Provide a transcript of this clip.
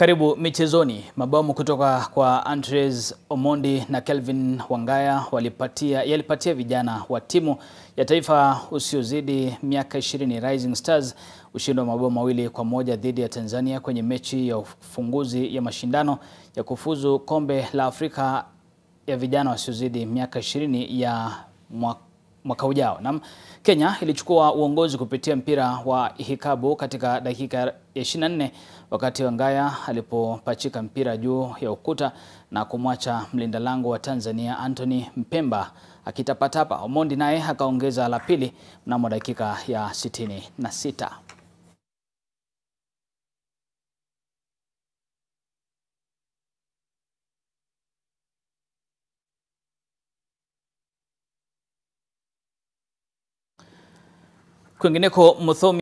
Karibu michezoni. Mabomu kutoka kwa Andres Omondi na Kelvin Wangaya walipatia yalipatia vijana wa timu ya taifa usiozidi miaka 20 Rising Stars ushindi wa mabao mawili kwa moja dhidi ya Tanzania kwenye mechi ya ufunguzi ya mashindano ya kufuzu kombe la Afrika ya vijana wasiozidi miaka 20 ya mwaka mwaka ujao. Naam, Kenya ilichukua uongozi kupitia mpira wa hikabu katika dakika ya 24 wakati Wangaya alipopachika mpira juu ya ukuta na kumwacha mlinda lango wa Tanzania Anthony Mpemba akitapatapa. Omondi naye akaongeza la pili mnamo dakika ya 66. Kwingineko Muthomi